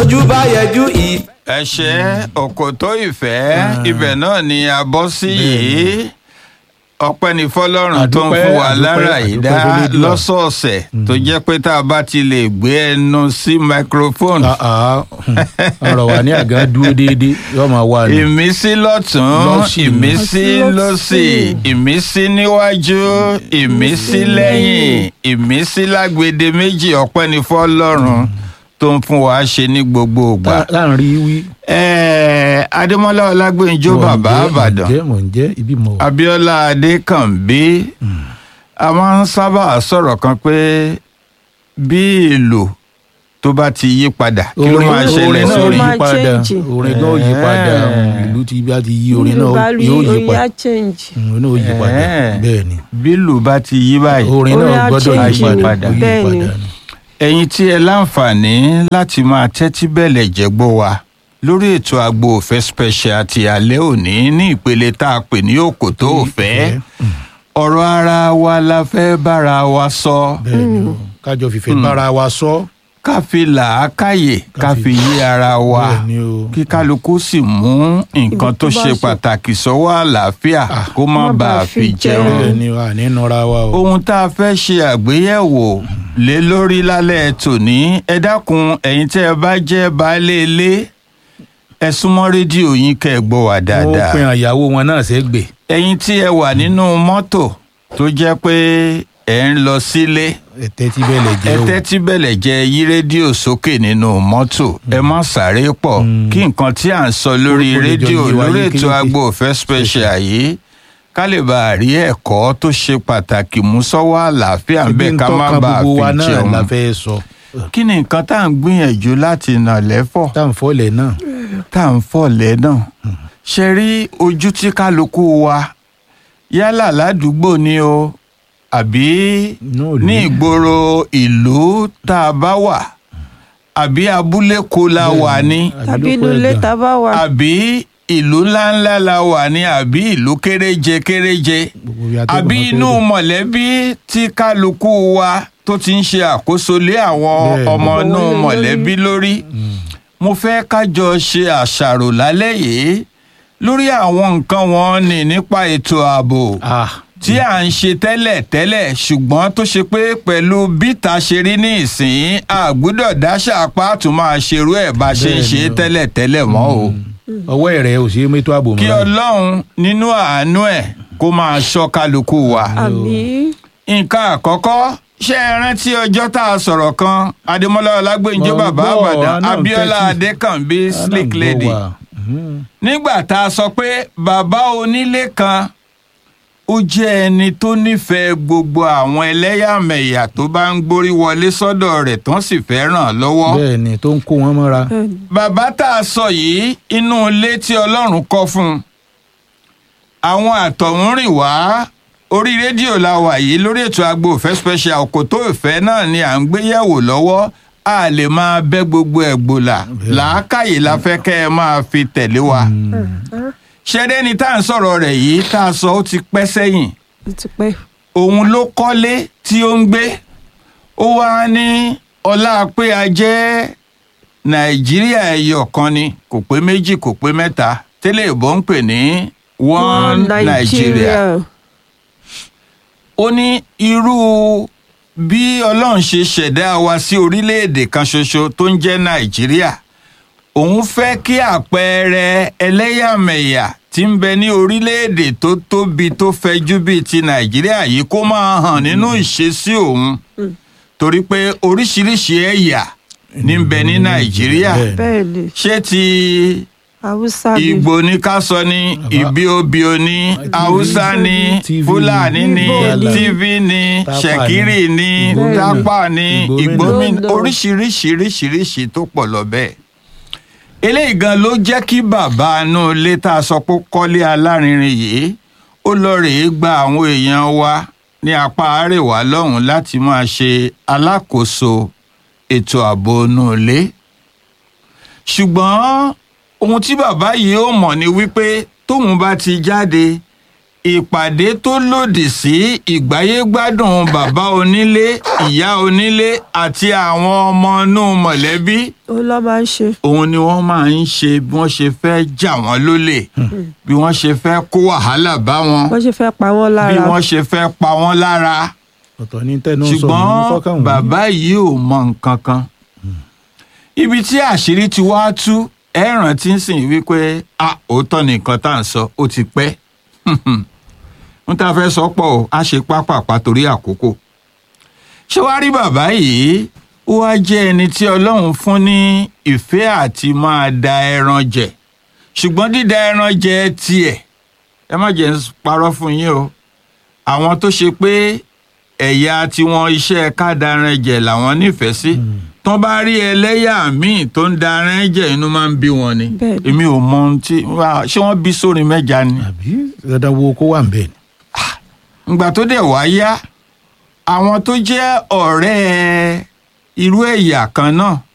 bójú bá yẹjú ìfẹ́. ẹ̀ṣẹ́ òkòtó ìfẹ́ ibẹ̀ náà ni a bọ́ sí yìí ọpẹ́ ní fọlọ́run tó ń Àdúpẹ́, fún wa àdúpẹ́, lára yìí dá àdúpẹ́ f'Elédùà. lọ́sọ̀ọ̀sẹ̀ tó jẹ́ pé tá a bá ti lè gbé ẹnu sí microphone Ah, ah, ọ̀rọ̀ wà ní àgá dúró déédéé yóò máa wà ní. ìmísí lọ́tún Lọ́sì. ìmísí lọ́sì ìmísí níwájú ìmísí lẹ́yìn ìmísí lágbede méjì ọpẹ́ ní fọlọ́run tó ń fún wa ṣe ní gbogbo ìgbà. Tá- láàrin wí. Ẹ̀ẹ́, adémọ́lá ọlágbèǹjọ mò ń bàbá jẹ́, mò ń àbàdàn jẹ́, mò ń jẹ́ ibi mọ̀. abíọ́lá adékànbí a máa ń sábà sọ̀rọ̀ kan pé bí ìlú tó bá ti yí padà kí ló máa ṣẹlẹ̀ orin náà sórí yí Máa padà change. orin náà yí padà Eh. ìlú tí bá ti yí orin Nílùú bá náà rí yóò yí orin padà á change. Mm, orin náà yóò yí padà Eh. bẹ́ẹ̀ ni bí ìlú bá ti yí báyìí orin Orin náà á gbọ́dọ̀ yí change padà ni, ó yí bẹ́ẹ̀ ni. padà ni. ẹ̀yin tí ẹ láǹfààní láti máa tẹ́tí bẹ̀lẹ̀ jẹ́gbọ́ wa lórí ètò àgbo òfẹ́ special ti alẹ́ òní ní ìpele tá a pè ní òkòtó òfẹ́ ọ̀rọ̀ ara wa la fẹ́ bára wa sọ bẹ́ẹ̀ ni o kájọ fìfẹ́ bára wa sọ ká fi làákàyè ká Ká fi fi- yé ara wa bẹ́ẹ̀ ni o kí kálukú sì mú nǹkan Ibi tó tó bá ṣe ṣe. pàtàkì sọ́wọ́ àlàáfíà kó má má bàa bàa fi fi jẹun jẹun. bẹ́ẹ̀ ni o àní nọra wa o. ohun tá a fẹ́ ṣe àgbéyẹ̀wò lé lórí lálẹ́ tòní ẹ dákun ẹ̀yin tẹ́ ẹ bá jẹ́ baálé ilé ẹ súnmọ́ rédíò yín kẹ́ ẹ gbọ́ wá wọ́n dáadáa pin àyàwó wọn náà sẹ́gbẹ̀. ẹ̀yin tí ẹ wà nínú mọ́tò tó jẹ́ pé ẹ ń lọ sílé ẹ̀tẹ́ tí bẹ́ẹ̀ lè ẹ jẹ́ o. tẹ́tí bẹ̀lẹ̀ jẹ́ yí rédíò sókè nínú mọ́tò ẹ má sáré pọ̀ kí nǹkan tí à ń sọ lórí Kó lè jọ rédíò yé wa lórí ètò yékéyéké. agbo òfẹ́ special yìí ká lè bá a rí ẹ̀kọ́ tó ṣe pàtàkì mú sọ́wọ́ àlàáfíà ń bẹ̀ Ibi ń ká má tọ́ka bàa gbogbo wa fi náà jẹun la fẹ́ sọ. kí ni nǹkan tá à ń gbìyànjú láti nà lẹ́fọ̀ tá à ń fọ́lẹ̀ náà. tá à ń fọ̀ lẹ́nà ṣe rí ojú tí kálukú wa yálà ládùúgbò ni o àbí Náà ò ní ní. ìgboro ìlú tá a bá wà àbí abúlé kó la wà ní tàbí inú ilé tá a bá wà. àbí ìlú ńláńlá la wà ní àbí ìlú kéréje kéréje Gbogbo ibi atẹ́gùn àbí máa fẹ́ inú dé. mọ̀lẹ́bí tí kálukú wa tó ti ń ṣe àkóso lé àwọn Bẹ́ẹ̀. ọmọ Gbogbo inú wọn lé mọ̀lẹ́bí lórí mo fẹ́ kájọ ṣe àṣàrò lálẹ́ yìí lórí àwọn nǹkan wọn ní nípa ètò ààbò Ah, tí à ń ṣe tẹ́lẹ̀ tẹ́lẹ̀ ṣùgbọ́n tó ṣe pé pẹ̀lú bíta ṣe rí ní ìsìn àgbúdọ̀ dáṣà apá tún máa ṣerú ẹ̀ bá ṣe ń ṣe Bẹ́ẹ̀ni o. tẹ́lẹ̀ tẹ́lẹ̀ mọ́ o. ọwọ́ ẹ̀rẹ̀ ò sí mẹ́tò ààbò mọ́. kí ọlọ́run nínú àánú ẹ̀ kó máa ṣọ́ kálukú wa. àbí nǹkan àkọ́kọ́ ṣé ẹ rántí ọjọ́ tá a sọ̀rọ̀ kan adémọ́lá ọlágbèǹjẹ́ Mo bàbá gbọ́, àbàdàn àná ń abíọ́lá tẹ́tí. adékànbí Ah, náà slick gbọ́ lady wa. Mhm. nígbà tá a sọ pé bàbá onílé kan ó jẹ́ ẹni tó nífẹ̀ẹ́ gbogbo àwọn ẹlẹ́yàmẹ̀yà tó bá ń gborí wọlé sọ́dọ̀ rẹ̀ tán sì fẹ́ ràn án lọ́wọ́. bẹ́ẹ̀ ni tó ń kó wọn mọ́ra. bàbá tá a sọ yìí inú ilé tí ọlọ́run kọ́ fún un àwọn àtọ̀húnrìn wá orí rédíò la wà yìí lórí ètò agbo ìfẹ́ special òkòtó ìfẹ́ náà ni à ń gbé yẹ̀wò lọ́wọ́ a lè máa bẹ́ gbogbo ẹ̀ gbòlà làákàyè la fẹ́ kẹ́ ẹ máa fi tẹ̀lé wa ṣẹ́dẹ́ ni tá à ń sọ̀rọ̀ rẹ̀ yìí tá a sọ ó ti pẹ́ sẹ́yìn ó ti pẹ́. òun ló kọ́lé tí ó ń gbé ó wá ní ọlá pé a jẹ́ nàìjíríà ẹyọ kan ni kò pé méjì kò pé mẹ́ta tẹ́lẹ̀ ìbọn ń pè ní one nàìjíríà ó ní irú bí ọlọ́run ṣe ṣẹ̀dá wa sí orílẹ̀-èdè kan ṣoṣo tó ń jẹ́ nàìjíríà òun fẹ́ kí àpẹẹrẹ ẹlẹ́yàmẹ̀yà tí ń bẹ ní orílẹ̀-èdè tó tóbi tó fẹjú bíi ti nàìjíríà yìí kó máa hàn nínú ìṣesí òun torí pé oríṣiríṣi ẹ̀yà ní ń bẹ ní nàìjíríà Bẹ́ẹ̀. bẹ́ẹ̀ ni ṣé ti haúsá ni ìgbò ní ká sọ ní ìbíobío ní haúsá ní TV, fúlàní ní Igbo ní, tv ní Tápà ṣẹ̀kírì ní Igbo ní, tápà ní Ìgbòmínà. ìgbòmínà oríṣiríṣiríṣiríṣi tó pọ̀ lọ bẹ́ẹ̀ eléyìí gan ló jẹ́ kí bàbá inú ilé tá a sọ pé ó kọ́lé alárinrin yìí ó lọ rèé gba àwọn èèyàn wa ní apá àríwá lọ́hùn láti máa ṣe alákòóso ètò ààbò inú ilé ṣùgbọ́n ohun tí bàbá yìí ó mọ̀ ni wípé tóun bá ti jáde ìpàdé tó lòdì sí ìgbáyégbádùn bàbá onílé ìyá onílé àti àwọn ọmọ inú mọ̀lẹ́bí ó lọ́ máa ń ṣe. òun ni wọ́n máa ń ṣe bí wọ́n ṣe fẹ́ jà wọ́n lólè bí wọ́n ṣe fẹ́ kó wàhálà bá wọn wọ́n ṣe fẹ́ pa wọ́n bí lára. wọ́n ṣe fẹ́ pa wọ́n lára ọ̀tọ̀ ní tẹnu sọ mí ṣùgbọ́n fọ́kàn wọ́n. bàbá yìí ò mọ nǹkan kan ibi tí àṣírí ti wá tú ẹ rántí ń sìn wípé a òótọ́ ni nǹkan tá à ń sọ ó ti pẹ́ n ta fẹ́ sọ pọ̀ o a ṣe pápápá torí àkókò ṣé wàá rí bàbá yìí ó wá jẹ́ ẹni tí ọlọ́run fún ní ìfẹ́ àti máa da ẹran jẹ ṣùgbọ́n dídá ẹran jẹ tiẹ̀ ẹ má jẹ́ ń parọ́ fún yín o àwọn tó ṣe pé ẹ̀yà tiwọn iṣẹ́ ká daran jẹ làwọn nífẹ̀ẹ́ sí tán bá rí ẹlẹ́yà míì tó ń daran jẹ inú máa ń bí wọn ni Bẹ́ẹ̀ ni. èmi ò mọ ohun tí wá- ṣé wọ́n bí sórin mẹ́ja ni àbí dandan wo kó wà ń bẹ̀ ni. ìgbà tó dẹ̀ wá yá àwọn tó jẹ́ ọ̀rẹ́ irú ẹ̀yà kan náà